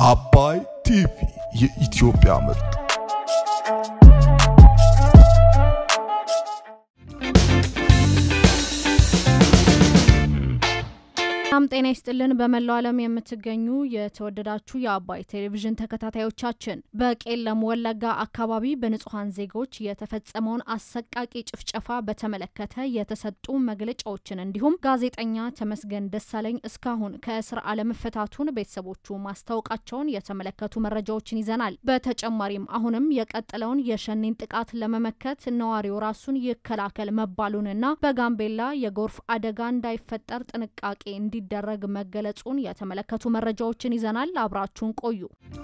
አባይ ቲቪ የኢትዮጵያ ምርጥ ሰላም ጤና ይስጥልን። በመላው ዓለም የምትገኙ የተወደዳችሁ የአባይ ቴሌቪዥን ተከታታዮቻችን በቄለም ወለጋ አካባቢ በንጹሐን ዜጎች የተፈጸመውን አሰቃቂ ጭፍጨፋ በተመለከተ የተሰጡ መግለጫዎችን እንዲሁም ጋዜጠኛ ተመስገን ደሳለኝ እስካሁን ከእስር አለመፈታቱን ቤተሰቦቹ ማስታወቃቸውን የተመለከቱ መረጃዎችን ይዘናል። በተጨማሪም አሁንም የቀጠለውን የሸኔን ጥቃት ለመመከት ነዋሪው ራሱን ይከላከል መባሉንና በጋምቤላ የጎርፍ አደጋ እንዳይፈጠር ጥንቃቄ እንዲ እንዲደረግ መገለጹን የተመለከቱ መረጃዎችን ይዘናል። አብራችሁን ቆዩ።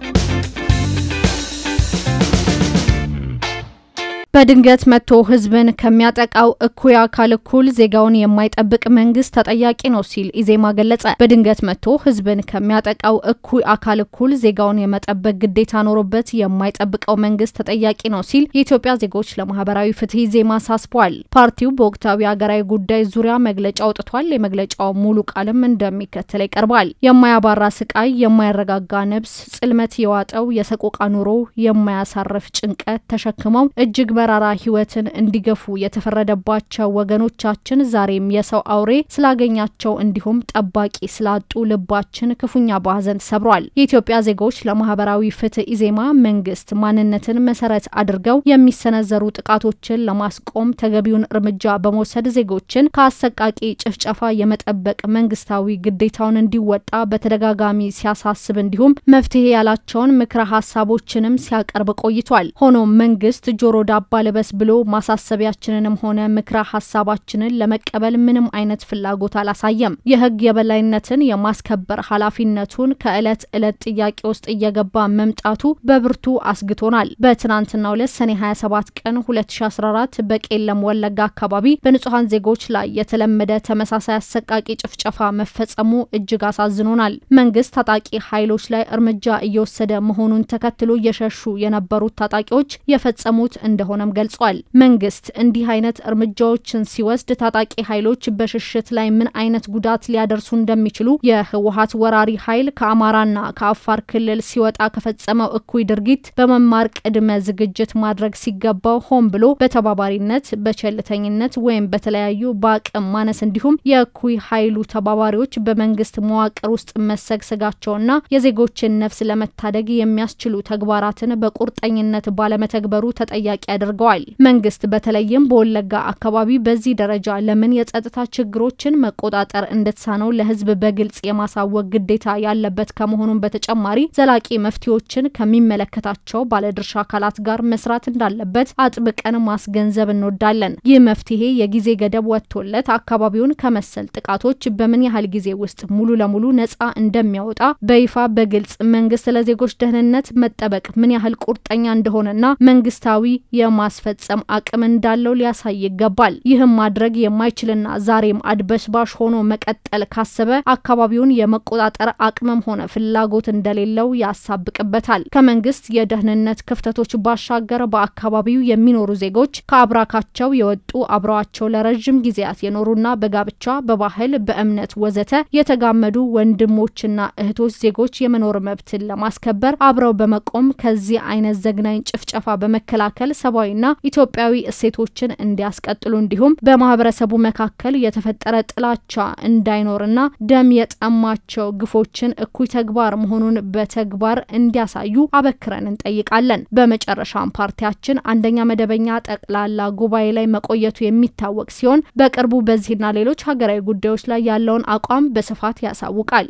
በድንገት መጥቶ ሕዝብን ከሚያጠቃው እኩይ አካል እኩል ዜጋውን የማይጠብቅ መንግስት ተጠያቂ ነው ሲል ኢዜማ ገለጸ። በድንገት መጥቶ ሕዝብን ከሚያጠቃው እኩይ አካል እኩል ዜጋውን የመጠበቅ ግዴታ ኖሮበት የማይጠብቀው መንግስት ተጠያቂ ነው ሲል የኢትዮጵያ ዜጎች ለማህበራዊ ፍትህ ኢዜማ አሳስቧል። ፓርቲው በወቅታዊ ሀገራዊ ጉዳይ ዙሪያ መግለጫ አውጥቷል። የመግለጫው ሙሉ ቃልም እንደሚከተል ይቀርባል። የማያባራ ስቃይ፣ የማይረጋጋ ነብስ፣ ጽልመት የዋጠው የሰቆቃ ኑሮ፣ የማያሳርፍ ጭንቀት ተሸክመው እጅግ በራራ ህይወትን እንዲገፉ የተፈረደባቸው ወገኖቻችን ዛሬም የሰው አውሬ ስላገኛቸው እንዲሁም ጠባቂ ስላጡ ልባችን ክፉኛ በሀዘን ተሰብሯል። የኢትዮጵያ ዜጎች ለማህበራዊ ፍትህ ኢዜማ መንግስት ማንነትን መሰረት አድርገው የሚሰነዘሩ ጥቃቶችን ለማስቆም ተገቢውን እርምጃ በመውሰድ ዜጎችን ከአሰቃቂ ጭፍጨፋ የመጠበቅ መንግስታዊ ግዴታውን እንዲወጣ በተደጋጋሚ ሲያሳስብ እንዲሁም መፍትሄ ያላቸውን ምክረ ሀሳቦችንም ሲያቀርብ ቆይቷል። ሆኖም መንግስት ጆሮ ዳባ ልበስ ብሎ ማሳሰቢያችንንም ሆነ ምክረ ሀሳባችንን ለመቀበል ምንም አይነት ፍላጎት አላሳየም። የህግ የበላይነትን የማስከበር ኃላፊነቱን ከእለት እለት ጥያቄ ውስጥ እየገባ መምጣቱ በብርቱ አስግቶናል። በትናንትናው ዕለት ሰኔ 27 ቀን 2014 በቄለም ወለጋ አካባቢ በንጹሐን ዜጎች ላይ የተለመደ ተመሳሳይ አሰቃቂ ጭፍጨፋ መፈጸሙ እጅግ አሳዝኖናል። መንግስት ታጣቂ ኃይሎች ላይ እርምጃ እየወሰደ መሆኑን ተከትሎ እየሸሹ የነበሩት ታጣቂዎች የፈጸሙት እንደሆነም ገልጿል። መንግስት እንዲህ አይነት እርምጃዎችን ሲወስድ ታጣቂ ኃይሎች በሽሽት ላይ ምን አይነት ጉዳት ሊያደርሱ እንደሚችሉ የህወሀት ወራሪ ኃይል ከአማራና ከአፋር ክልል ሲወጣ ከፈጸመው እኩይ ድርጊት በመማር ቅድመ ዝግጅት ማድረግ ሲገባው ሆን ብሎ በተባባሪነት በቸልተኝነት ወይም በተለያዩ በአቅም ማነስ እንዲሁም የእኩይ ኃይሉ ተባባሪዎች በመንግስት መዋቅር ውስጥ መሰግሰጋቸውና የዜጎችን ነፍስ ለመታደግ የሚያስችሉ ተግባራትን በቁርጠኝነት ባለመተግበሩ ተጠያቂ አድርገዋል። መንግስት በተለይም በወለጋ አካባቢ በዚህ ደረጃ ለምን የጸጥታ ችግሮችን መቆጣጠር እንደተሳነው ለህዝብ በግልጽ የማሳወቅ ግዴታ ያለበት ከመሆኑም በተጨማሪ ዘላቂ መፍትሄዎችን ከሚመለከታቸው ባለድርሻ አካላት ጋር መስራት እንዳለበት አጥብቀን ማስገንዘብ እንወዳለን። ይህ መፍትሄ የጊዜ ገደብ ወጥቶለት አካባቢውን ከመሰል ጥቃቶች በምን ያህል ጊዜ ውስጥ ሙሉ ለሙሉ ነጻ እንደሚያወጣ በይፋ በግልጽ መንግስት ለዜጎች ደህንነት መጠበቅ ምን ያህል ቁርጠኛ እንደሆነና መንግስታዊ የማስፈጸም አቅም እንዳለው ሊያሳይ ይገባል። ይህም ማድረግ የማይችልና ዛሬም አድበስባሽ ሆኖ መቀጠል ካሰበ አካባቢውን የመቆጣጠር አቅምም ሆነ ፍላጎት እንደሌለው ያሳብቅበታል። ከመንግስት የደህንነት ክፍተቶች ባሻገር በአካባቢው የሚኖሩ ዜጎች ከአብራካቸው የወጡ አብረዋቸው ለረዥም ጊዜያት የኖሩና በጋብቻ በባህል፣ በእምነት ወዘተ የተጋመዱ ወንድሞችና እህቶች ዜጎች የመኖር መብትን ለማስከበር አብረው በመቆም ከዚህ አይነት ዘግናኝ ጭፍጨፋ በመከላከል ሰብአዊና ኢትዮጵያዊ እሴቶችን እንዲያስቀጥሉ እንዲሁም በማህበረሰቡ መካከል የተፈጠረ ጥላቻ እንዳይኖርና ደም የጠማቸው ግፎችን እኩይ ተግባር መሆኑን በተግባር እንዲያሳዩ አበክረን እንጠይቃለን። በመጨረሻም ፓርቲያችን አንደኛ መደበኛ ጠቅላላ ጉባኤ ላይ መቆየቱ የሚታወቅ ሲሆን በቅርቡ በዚህና ሌሎች ሀገራዊ ጉዳዮች ላይ ያለውን አቋም በስፋት ያሳውቃል።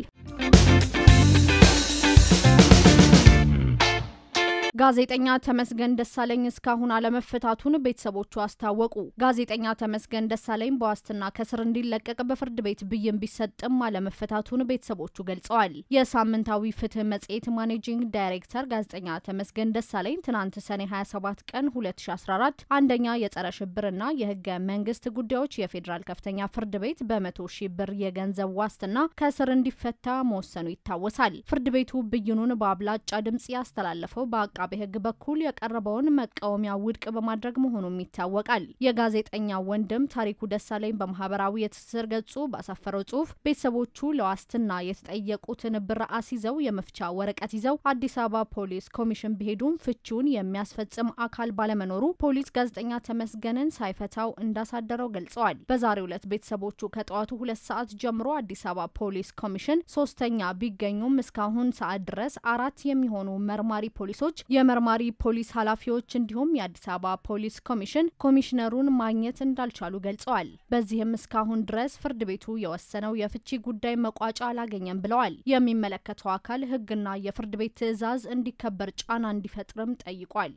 ጋዜጠኛ ተመስገን ደሳለኝ እስካሁን አለመፈታቱን ቤተሰቦቹ አስታወቁ። ጋዜጠኛ ተመስገን ደሳለኝ በዋስትና ከስር እንዲለቀቅ በፍርድ ቤት ብይን ቢሰጥም አለመፈታቱን ቤተሰቦቹ ገልጸዋል። የሳምንታዊ ፍትህ መጽሔት ማኔጂንግ ዳይሬክተር ጋዜጠኛ ተመስገን ደሳለኝ ትናንት ሰኔ 27 ቀን 2014 አንደኛ የጸረ ሽብርና የህገ መንግስት ጉዳዮች የፌዴራል ከፍተኛ ፍርድ ቤት በመቶ ሺህ ብር የገንዘብ ዋስትና ከስር እንዲፈታ መወሰኑ ይታወሳል። ፍርድ ቤቱ ብይኑን በአብላጫ ድምጽ ያስተላለፈው በአቃ አቃቤ ሕግ በኩል የቀረበውን መቃወሚያ ውድቅ በማድረግ መሆኑም ይታወቃል። የጋዜጠኛ ወንድም ታሪኩ ደሳለኝ በማህበራዊ የትስስር ገጹ ባሰፈረው ጽሁፍ ቤተሰቦቹ ለዋስትና የተጠየቁትን ብር አስይዘው የመፍቻ ወረቀት ይዘው አዲስ አበባ ፖሊስ ኮሚሽን ቢሄዱም ፍቺውን የሚያስፈጽም አካል ባለመኖሩ ፖሊስ ጋዜጠኛ ተመስገንን ሳይፈታው እንዳሳደረው ገልጸዋል። በዛሬው ዕለት ቤተሰቦቹ ከጠዋቱ ሁለት ሰዓት ጀምሮ አዲስ አበባ ፖሊስ ኮሚሽን ሶስተኛ ቢገኙም እስካሁን ሰዓት ድረስ አራት የሚሆኑ መርማሪ ፖሊሶች፣ የመርማሪ ፖሊስ ኃላፊዎች እንዲሁም የአዲስ አበባ ፖሊስ ኮሚሽን ኮሚሽነሩን ማግኘት እንዳልቻሉ ገልጸዋል። በዚህም እስካሁን ድረስ ፍርድ ቤቱ የወሰነው የፍቺ ጉዳይ መቋጫ አላገኘም ብለዋል። የሚመለከተው አካል ሕግና የፍርድ ቤት ትዕዛዝ እንዲከበር ጫና እንዲፈጥርም ጠይቋል።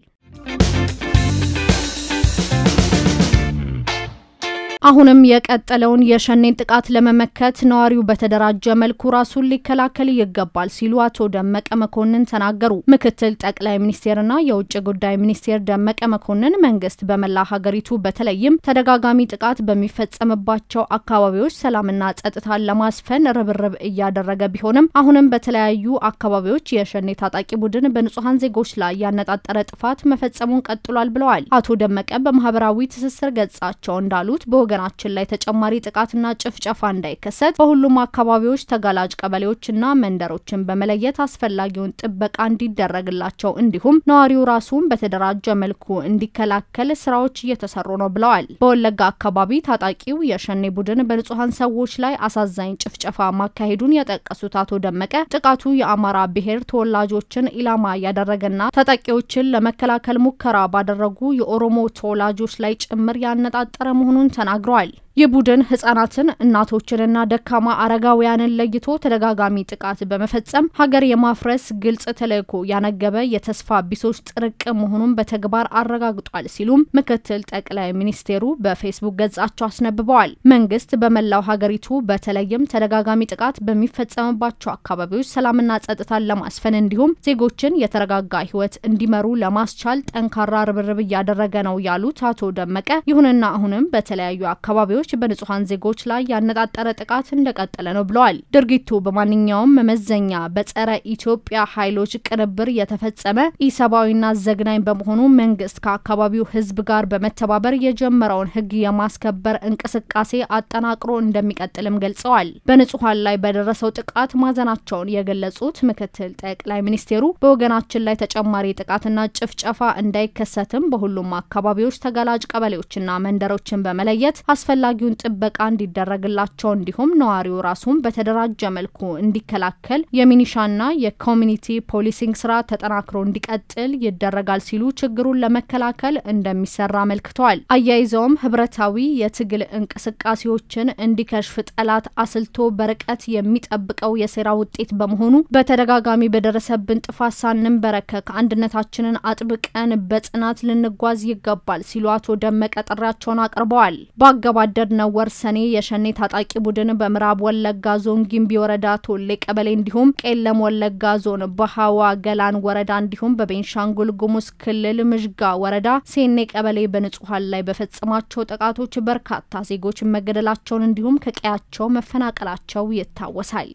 አሁንም የቀጠለውን የሸኔን ጥቃት ለመመከት ነዋሪው በተደራጀ መልኩ ራሱን ሊከላከል ይገባል ሲሉ አቶ ደመቀ መኮንን ተናገሩ። ምክትል ጠቅላይ ሚኒስቴርና የውጭ ጉዳይ ሚኒስቴር ደመቀ መኮንን መንግስት በመላ ሀገሪቱ በተለይም ተደጋጋሚ ጥቃት በሚፈጸምባቸው አካባቢዎች ሰላምና ጸጥታን ለማስፈን ርብርብ እያደረገ ቢሆንም አሁንም በተለያዩ አካባቢዎች የሸኔ ታጣቂ ቡድን በንጹሐን ዜጎች ላይ ያነጣጠረ ጥፋት መፈጸሙን ቀጥሏል ብለዋል። አቶ ደመቀ በማህበራዊ ትስስር ገጻቸው እንዳሉት በወገ ናችን ላይ ተጨማሪ ጥቃትና ጭፍጨፋ እንዳይከሰት በሁሉም አካባቢዎች ተጋላጭ ቀበሌዎችና መንደሮችን በመለየት አስፈላጊውን ጥበቃ እንዲደረግላቸው እንዲሁም ነዋሪው ራሱን በተደራጀ መልኩ እንዲከላከል ስራዎች እየተሰሩ ነው ብለዋል። በወለጋ አካባቢ ታጣቂው የሸኔ ቡድን በንጹሐን ሰዎች ላይ አሳዛኝ ጭፍጨፋ ማካሄዱን የጠቀሱት አቶ ደመቀ ጥቃቱ የአማራ ብሔር ተወላጆችን ኢላማ ያደረገና ታጣቂዎችን ለመከላከል ሙከራ ባደረጉ የኦሮሞ ተወላጆች ላይ ጭምር ያነጣጠረ መሆኑን ተናግረዋል ተናግረዋል። ይህ ቡድን ህጻናትን፣ እናቶችንና ደካማ አረጋውያንን ለይቶ ተደጋጋሚ ጥቃት በመፈጸም ሀገር የማፍረስ ግልጽ ተልዕኮ ያነገበ የተስፋ ቢሶች ጥርቅም መሆኑን በተግባር አረጋግጧል ሲሉም ምክትል ጠቅላይ ሚኒስቴሩ በፌስቡክ ገጻቸው አስነብበዋል። መንግስት በመላው ሀገሪቱ በተለይም ተደጋጋሚ ጥቃት በሚፈጸምባቸው አካባቢዎች ሰላምና ጸጥታን ለማስፈን እንዲሁም ዜጎችን የተረጋጋ ህይወት እንዲመሩ ለማስቻል ጠንካራ ርብርብ እያደረገ ነው ያሉት አቶ ደመቀ ይሁንና አሁንም በተለያዩ አካባቢዎች በንጹሐን ዜጎች ላይ ያነጣጠረ ጥቃት እንደቀጠለ ነው ብለዋል። ድርጊቱ በማንኛውም መመዘኛ በጸረ ኢትዮጵያ ኃይሎች ቅንብር የተፈጸመ ኢሰብአዊና ዘግናኝ በመሆኑ መንግስት ከአካባቢው ህዝብ ጋር በመተባበር የጀመረውን ህግ የማስከበር እንቅስቃሴ አጠናቅሮ እንደሚቀጥልም ገልጸዋል። በንጹሐን ላይ በደረሰው ጥቃት ማዘናቸውን የገለጹት ምክትል ጠቅላይ ሚኒስቴሩ በወገናችን ላይ ተጨማሪ ጥቃትና ጭፍጨፋ እንዳይከሰትም በሁሉም አካባቢዎች ተጋላጭ ቀበሌዎችና መንደሮችን በመለየት አስፈላጊውን ጥበቃ እንዲደረግላቸው እንዲሁም ነዋሪው ራሱን በተደራጀ መልኩ እንዲከላከል የሚኒሻና የኮሚኒቲ ፖሊሲንግ ስራ ተጠናክሮ እንዲቀጥል ይደረጋል ሲሉ ችግሩን ለመከላከል እንደሚሰራ አመልክተዋል። አያይዘውም ህብረታዊ የትግል እንቅስቃሴዎችን እንዲከሽፍ ጠላት አስልቶ በርቀት የሚጠብቀው የሴራ ውጤት በመሆኑ በተደጋጋሚ በደረሰብን ጥፋት ሳንንበረከክ አንድነታችንን አጥብቀን በጽናት ልንጓዝ ይገባል ሲሉ አቶ ደመቀ ጥሪያቸውን አቅርበዋል። ባገባደድነው ወር ሰኔ የሸኔ ታጣቂ ቡድን በምዕራብ ወለጋ ዞን ጊምቢ ወረዳ ቶሌ ቀበሌ እንዲሁም ቄለም ወለጋ ዞን በሀዋ ገላን ወረዳ እንዲሁም በቤንሻንጉል ጉሙዝ ክልል ምዥጋ ወረዳ ሴኔ ቀበሌ በንጹሐን ላይ በፈጸማቸው ጥቃቶች በርካታ ዜጎች መገደላቸውን እንዲሁም ከቀያቸው መፈናቀላቸው ይታወሳል።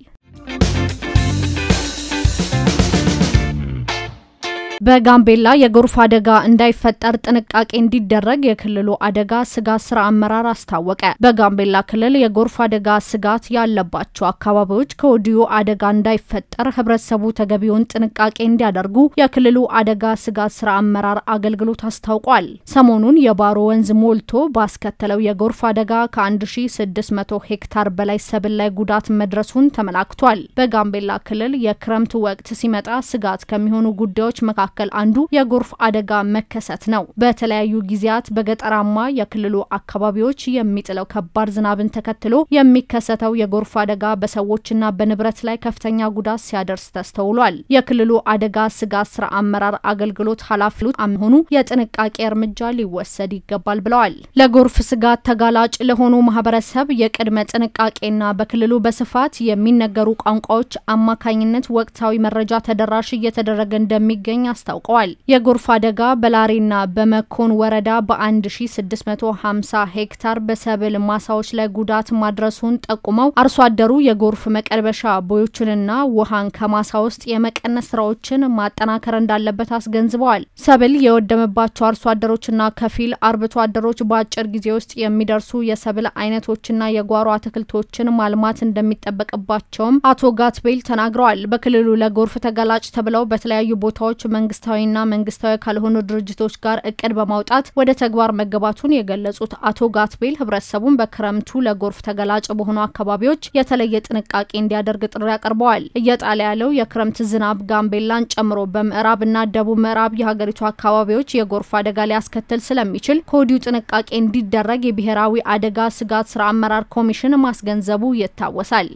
በጋምቤላ የጎርፍ አደጋ እንዳይፈጠር ጥንቃቄ እንዲደረግ የክልሉ አደጋ ስጋት ስራ አመራር አስታወቀ። በጋምቤላ ክልል የጎርፍ አደጋ ስጋት ያለባቸው አካባቢዎች ከወዲሁ አደጋ እንዳይፈጠር ህብረተሰቡ ተገቢውን ጥንቃቄ እንዲያደርጉ የክልሉ አደጋ ስጋት ስራ አመራር አገልግሎት አስታውቋል። ሰሞኑን የባሮ ወንዝ ሞልቶ ባስከተለው የጎርፍ አደጋ ከ1600 ሄክታር በላይ ሰብል ላይ ጉዳት መድረሱን ተመላክቷል። በጋምቤላ ክልል የክረምት ወቅት ሲመጣ ስጋት ከሚሆኑ ጉዳዮች መካከል መካከል አንዱ የጎርፍ አደጋ መከሰት ነው። በተለያዩ ጊዜያት በገጠራማ የክልሉ አካባቢዎች የሚጥለው ከባድ ዝናብን ተከትሎ የሚከሰተው የጎርፍ አደጋ በሰዎችና በንብረት ላይ ከፍተኛ ጉዳት ሲያደርስ ተስተውሏል። የክልሉ አደጋ ስጋት ስራ አመራር አገልግሎት ኃላፊ መሆኑ የጥንቃቄ እርምጃ ሊወሰድ ይገባል ብለዋል። ለጎርፍ ስጋት ተጋላጭ ለሆኑ ማህበረሰብ የቅድመ ጥንቃቄና በክልሉ በስፋት የሚነገሩ ቋንቋዎች አማካኝነት ወቅታዊ መረጃ ተደራሽ እየተደረገ እንደሚገኝ አስታውቀዋል። የጎርፍ አደጋ በላሬና በመኮን ወረዳ በ1650 ሄክታር በሰብል ማሳዎች ላይ ጉዳት ማድረሱን ጠቁመው አርሶ አደሩ የጎርፍ መቀልበሻ ቦዮችንና ውሃን ከማሳ ውስጥ የመቀነስ ስራዎችን ማጠናከር እንዳለበት አስገንዝበዋል። ሰብል የወደመባቸው አርሶ አደሮችና ከፊል አርብቶ አደሮች በአጭር ጊዜ ውስጥ የሚደርሱ የሰብል አይነቶችና የጓሮ አትክልቶችን ማልማት እንደሚጠበቅባቸውም አቶ ጋትቤል ተናግረዋል። በክልሉ ለጎርፍ ተጋላጭ ተብለው በተለያዩ ቦታዎች መንግስታዊና መንግስታዊ ካልሆኑ ድርጅቶች ጋር እቅድ በማውጣት ወደ ተግባር መገባቱን የገለጹት አቶ ጋትቤል ህብረተሰቡን በክረምቱ ለጎርፍ ተጋላጭ በሆኑ አካባቢዎች የተለየ ጥንቃቄ እንዲያደርግ ጥሪ አቅርበዋል። እየጣለ ያለው የክረምት ዝናብ ጋምቤላን ጨምሮ በምዕራብና ደቡብ ምዕራብ የሀገሪቱ አካባቢዎች የጎርፍ አደጋ ሊያስከትል ስለሚችል ከወዲሁ ጥንቃቄ እንዲደረግ የብሔራዊ አደጋ ስጋት ስራ አመራር ኮሚሽን ማስገንዘቡ ይታወሳል።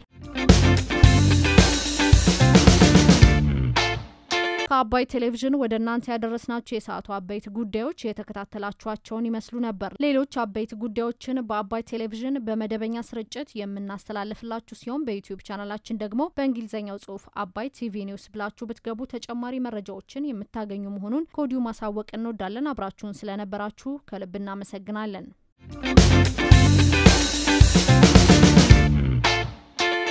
ከአባይ ቴሌቪዥን ወደ እናንተ ያደረስናቸው የሰዓቱ አበይት ጉዳዮች የተከታተላችኋቸውን ይመስሉ ነበር። ሌሎች አበይት ጉዳዮችን በአባይ ቴሌቪዥን በመደበኛ ስርጭት የምናስተላልፍላችሁ ሲሆን በዩቲዩብ ቻናላችን ደግሞ በእንግሊዝኛው ጽሁፍ አባይ ቲቪ ኒውስ ብላችሁ ብትገቡ ተጨማሪ መረጃዎችን የምታገኙ መሆኑን ከወዲሁ ማሳወቅ እንወዳለን። አብራችሁን ስለነበራችሁ ከልብ እናመሰግናለን።